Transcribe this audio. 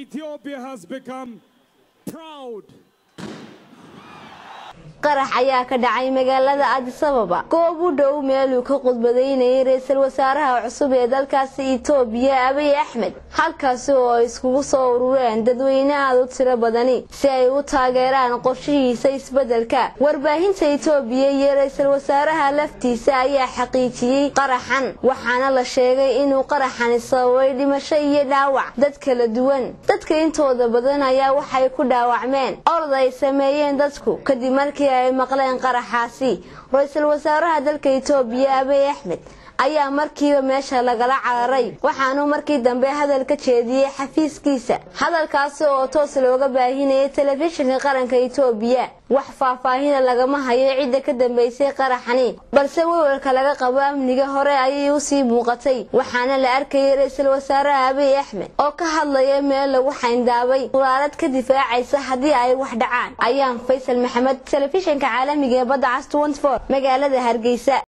Ethiopia has become proud qarax ayaa ka dhacay magaalada adisababa goob u dhow meeluu ka khudbadaynayay ra-iisul wasaaraha cusub ee dalkaasi itoobiya abiy axmed halkaasi oo ay iskugu soo urureen dadweyne aad u tiro badani si ay u taageeraan qorshihiisa isbeddelka warbaahinta itoobiya iyo ra-iisul wasaaraha laftiisa ayaa xaqiijiyey qaraxan waxaana la sheegay inuu qaraxani sababay dhimasho iyo dhaawac dad kala duwan dadka intooda badan ayaa waxay ku dhaawacmeen orod ay sameeyeen dadku kadib markii ay maqleen qaraxaasi ra-iisul wasaaraha dalka itoobiya abiy axmed ayaa markiiba meesha lagala cararay waxaanuu markii dambe hadal ka jeediyey xafiiskiisa hadalkaasi oo toos looga baahinayay telefishinka qaranka itoobiya wax faahfaahina lagama hayo cidda ka dambeysay qaraxani balse wewarka laga qabo amniga hore ayay usii muuqatay waxaana la arkayay ra-iisul wasaaraha abiy axmed oo ka hadlaya meel lagu xayndaabay quraarad ka difaacaysa haddii ay wax dhacaan ayaan faysal maxamed telefishinka caalamiga ee badda cas magaalada hargeysa